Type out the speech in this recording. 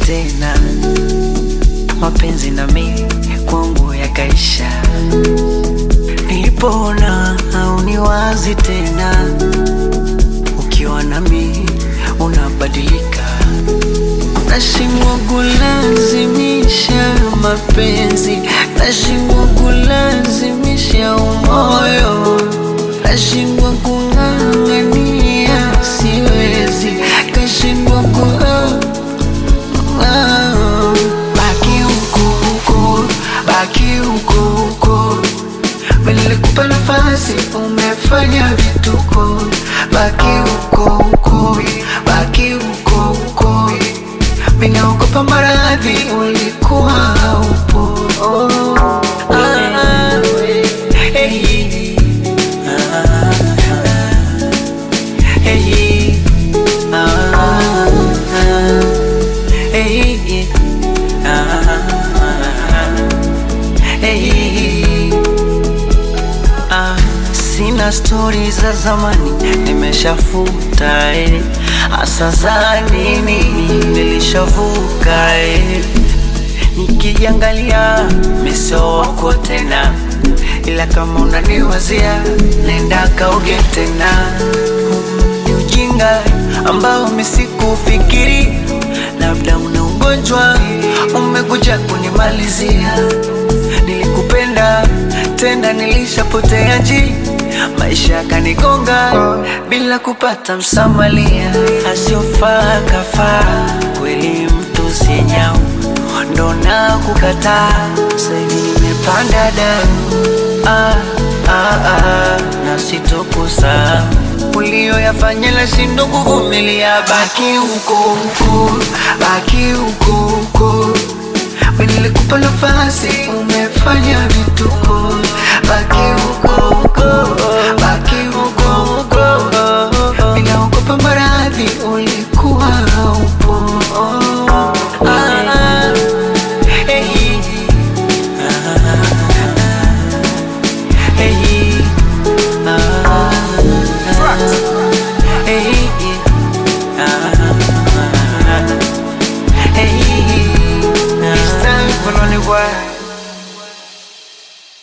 tena, mapenzi na mimi kwangu yakaisha. Nilipoona hauniwazi tena, ukiwa nami unabadilika, nashindwa kulazimisha mapenzi, nashindwa kulazimisha umoyo, nashindwa kung'ang'ania, siwezi, kashindwa ku Ah, baki huko huko, baki huko huko. Mimi nilikupa nafasi, umefanya vituko. Baki huko huko, baki huko huko. Mimi naogopa maradhi, ulikuwa haupo. Oh, ah, hey, ah, hey, ah, hey, ah, hey. Ah, sina stori za zamani nimeshafuta eh. Asa za nini nilishavuka eh. Nikijiangalia miso wako tena, ila kama unaniwazia nenda kauge tena. Ni ujinga ambao misikufikiri, labda una ugonjwa umekuja kunimalizia. Nilikupenda tena, nilishapotea ji maisha yakanigonga bila kupata msamalia, asiofaa kafaa kweli, mtu sinyau ndo na kukataa. Sasa hivi nimepanda damu ah, ah, ah, na sitokosa ulioyafanya la shindo kuvumilia. Baki huko huko, baki huko huko. Mimi nilikupa nafasi, umefanya vituko. Baki huko huko, baki huko huko. Mimi naogopa maradhi, ulikuwa haupo. Ah, hey, ah, hey, ah, hey, ah, hey. It's time for lonely world.